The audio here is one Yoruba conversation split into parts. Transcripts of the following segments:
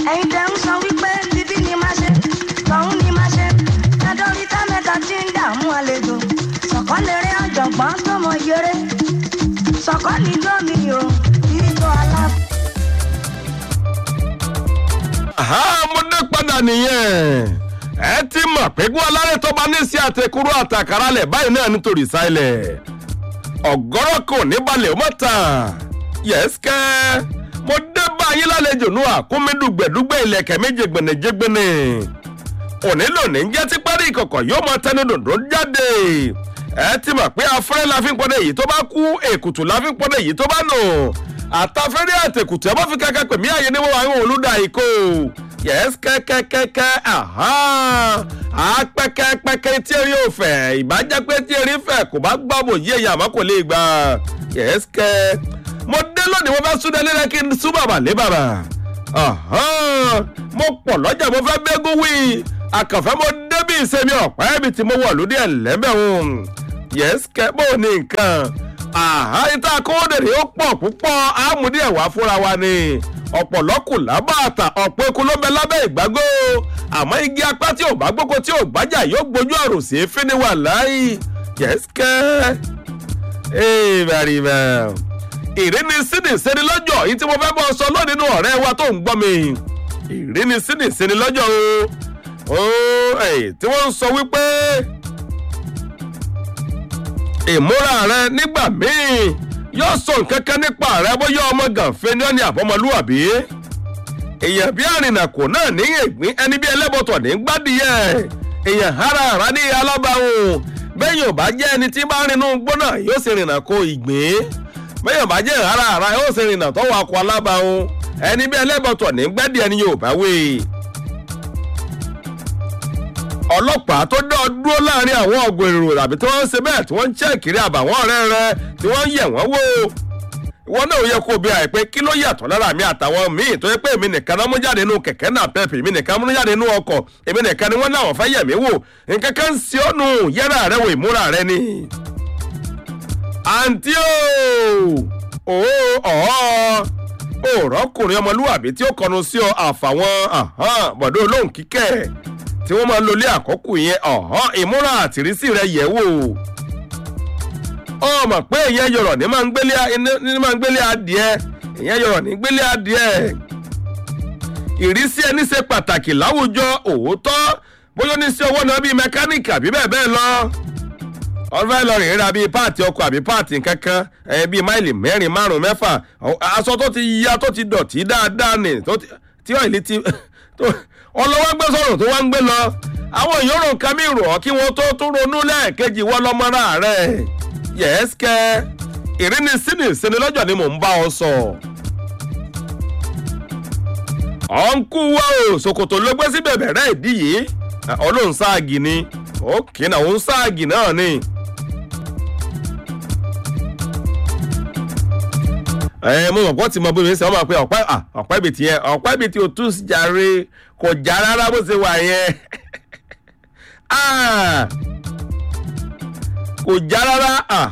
ẹ̀yin tẹ́ ń sọ wípé bíbí ni máa ṣe tọ̀hún ni máa ṣe ládọ́rí tá mẹ́ta tí ń dààmú àlejò sọ̀kọ́ lè rí ọ̀jọ̀gbọ́n tó mọ yẹrẹ sọ̀kọ́ ní gómi o ìjọ aláàbò. Àhá, mo dé padà nìyẹn ẹ ti mọ̀ pé kí wọ́n láré tó bá ní sí àtẹkùrú àtàkàrà lẹ̀ báyìí náà nítorí sáìlẹ̀ ọ̀gọ́rọ̀ kò ní balẹ̀ ó mọ̀ tán yẹ́sìkẹ́ mo dé báyìí lálejò nù àkúmídùgbẹ̀dùgbẹ̀ ilẹ̀kẹ̀ méje gbẹ̀nẹ̀jẹ̀gbẹ̀nẹ̀ òní lónìí ń jẹ́ tí parí ìkọ̀kọ̀ yóò mọ tẹnu dòdò jáde ẹ ti mọ̀ pé afẹ́rẹ́ la fi ń pọ́nẹ́ èyí tó bá kú èkùtù la fi ń pọ́nẹ́ èyí tó bá nù àtàfẹ́rẹ́ àtẹ̀kùtù ẹ bá fi kẹ́kẹ́ pè mí àyè níwọ̀n àwọn olùdá ìkó yẹ́s kẹ́kẹ́kẹ́kẹ́ àpẹ́kẹ́pẹ́kẹ́ tí eré ò fẹ́ ìbájẹ́ pé tí eré fẹ́ kò bá gbàbò yí èyàn àmọ́ kò lè gbà yẹ́s kẹ́ mo dé lónìí mo fẹ́ súnlẹ̀ lẹ́rẹ́ kí n sún bàbà lé bàbà mo pọ̀ lọ́jà mo fẹ́ bẹ́gún wí àkànfẹ́ mo débí ìsẹ́mi ọ̀pá ẹ̀bì tí mo wọ̀ lóde ẹ̀lẹ́bẹ̀hún yẹ́s kẹ́ bó ní nǹkan àhá ìta kóódèrè ó pọ̀ púpọ̀ àmúdí ẹ̀wà fúnra wa ni ọ̀pọ̀lọ́kù lábàtà ọ̀pọ̀ eku ló bẹ lábẹ́ ìgbágbó àmọ́ igi apá tí ò bá gbóko tí ò gbájà yóò gbójú àrùn sí fíníwà láì yẹ́sìkẹ́ ee very well ìríni sídì síni lọ́jọ́ yìí tí mo fẹ́ bọ́ sọ lónìí nínú ọ̀rẹ́ wa tó ń gbọ́ mi ìríni sídì síni lọ́jọ́ o tí wọ́n ń sọ wípé ìmúra rẹ nígbà míì yóò sọ nǹkan kan nípa rẹ bóyá ọmọ gànfẹ ní ọ́nì àbọ̀mọlúwàbí èèyàn bí àrìnàkò náà ní ìgbín ẹni bí ẹlẹ́bọ̀tọ̀ ní gbádìyẹ èèyàn hara hara ní alábàáhùn bẹ́yìn ò bá jẹ́ ẹni tí bá rinú gbóná yóò sì rìnà kó ìgbín bẹ́yìn ò bá jẹ́ hara hara yóò sì rìnà tọ́wọ́ akọ alábàáhùn ẹni bí ẹlẹ́bọ̀tọ̀ ní gbádìyẹ ẹni yóò bá wé ọlọ́pàá tó dá ọ dúró láàrin àwọn ọ̀gbìn èrò tàbí tí wọ́n ń ṣe bẹ́ẹ̀ tí wọ́n ń ṣẹ́ẹ̀kiri àbàwọ́n ọ̀rẹ́ rẹ tí wọ́n ń yẹ̀ wọ́n wò ìwọ náà yẹ kó bí àìpé kí ló yàtọ̀ lára mi àtàwọn míì tó yẹ pé èmi nìkan náà mú jáde nínú kẹ̀kẹ́ náà pẹ́ẹ́pì èmi nìkan mú jáde nínú ọkọ̀ èmi nìkan ni wọ́n náà fẹ́ yẹ̀ mí wò nǹkan kan ń ṣe ọ́nù yẹ́rà rẹ wò ìmúra rẹ ni. àǹtí o ọ̀ọ́ òrọ́kùnrin ọmọlúwàbí tí ó kọnu sí ọ àfàwọn bọ̀dọ̀ olóhùn kíkẹ́ tí wọ́n máa ń lolé àkọ́kù yẹn ọ̀hán ìmúra àtìrísí rẹ yẹ̀ wò ọmọ pé ìyẹn yọrọ ní máa ń gbélé ní máa ń gbélé adìẹ ìyẹn yọrọ ní gbélé adìẹ ìrísí ẹni ṣe pàtàkì láwùjọ òótọ́ bóyá ní sí owó náà bíi mẹkáníìkì àbí bẹ́ẹ̀ bẹ́ẹ̀ lọ ọ̀fẹ́ lọ rìn ra bíi páàtì ọkọ̀ àbí páàtì kankan ẹ̀ bíi máìlì mẹ́rin márùn-ún mẹ́fà aṣọ tó ti ya tó ti dọ̀tí dáadáa nì tí ọ̀ìlì ti ọlọ́wọ́ gbé sọ̀rọ̀ tó wá ń gbé lọ àwọn èèyàn rò nǹkan mi rò ọ́ kí wọ́n tó tún ronú lẹ́ẹ̀kejì wọ́n lọ́mọ́ra rẹ̀ yẹ́sìkẹ́ ìríni sínú ìsinmi lọ́jọ́ ni mò ń bá ọ sọ. ọ̀nkú wa o ṣòkòtò ló gbé sí bẹ̀bẹ̀rẹ̀ ìdí yìí ọlọ́run sáàgì ni òkè náà òun sáàgì náà ni. ẹ mo mọ̀ pọ́ ti mọ bóyá ṣe wọ́n máa pe ọ̀pẹ́ ọ̀pẹ́ ibi tiẹ̀ ọ̀pẹ́ ibi tí o tún jàre kò já rárá bó ṣe wà yẹn kò já rárá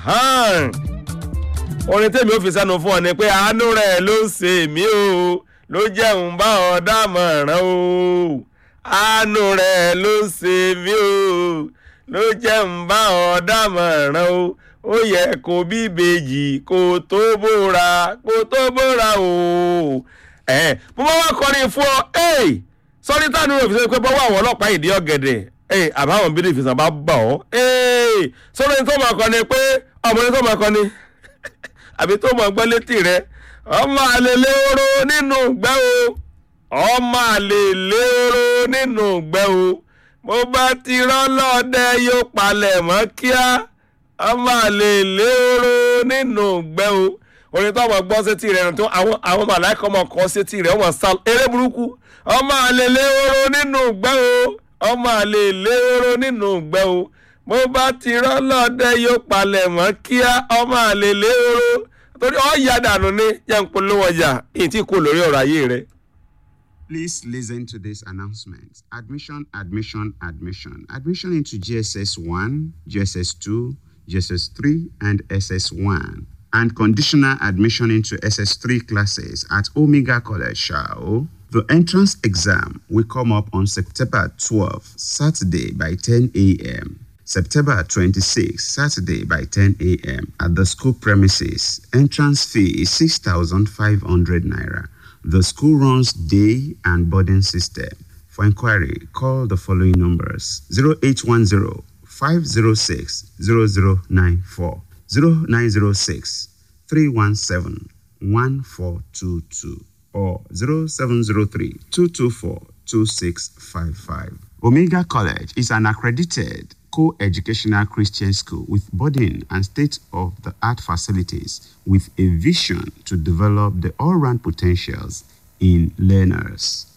orin tèmi ò fi sẹ́nu fún ọ ni pé àánú rẹ̀ ló ń ṣe mí o ló jẹun bá ọ dámọ̀ràn o àánú rẹ̀ ló ń ṣe mí o ló jẹun bá ọ dámọ̀ràn o ó yẹ kó bí ìbejì kó tó bóra kó tó bóra o. ẹ mo máa wá kọrin fún ọ sọrí táwọn ènìyàn fi ṣe pé bọ́wọ́ àwọn ọlọ́pàá ìdí ọ̀gẹ̀dẹ̀ àbáwọn bíi ìfisàn bá bà ọ́ sọrí tó máa kọ ni pé ọmọ ní tó máa kọ ni àbí tó máa gbọ́ létí rẹ ọmọ àlè lérò nínú gbẹ́ o ọmọ àlè lérò nínú gbẹ́ o mo bá ti rán lọ́dẹ yóò palẹ̀ mọ́ kíá ọmọ àlè lérò nínú gbẹ́ o orin tó ọmọ gbọ́ sétí rẹ̀ tó àwọn àwọn màláìkọ́ ọmọ kọ́ sétí rẹ̀ ọmọ sá eré burúkú ọmọ àlè lérò nínú gbẹ́ o ọmọ àlè lérò nínú gbẹ́ o mo bá ti rán lọ́dẹ yóò palẹ̀ mọ́ kíá ọmọ àlè lérò torí ọ̀ya dànù ni jẹ́ ń polówó ọjà èyí tí kò lórí ọ̀rọ̀ ayé rẹ̀. Please listen to this announcement. Admission, admission, admission. Admission into GSS 1, GSS 2, GSS 3, and SS 1. And conditional admission into SS 3 classes at Omega College, Shao. The entrance exam will come up on September 12, Saturday by 10 a.m. September 26, Saturday by 10 a.m. at the school premises. Entrance fee is 6,500 naira. The school runs day and boarding system. For inquiry, call the following numbers 0810 506 0094, 0906 317 1422, or 0703 224 2655. Omega College is an accredited co-educational Christian school with boarding and state-of-the-art facilities with a vision to develop the all-round potentials in learners.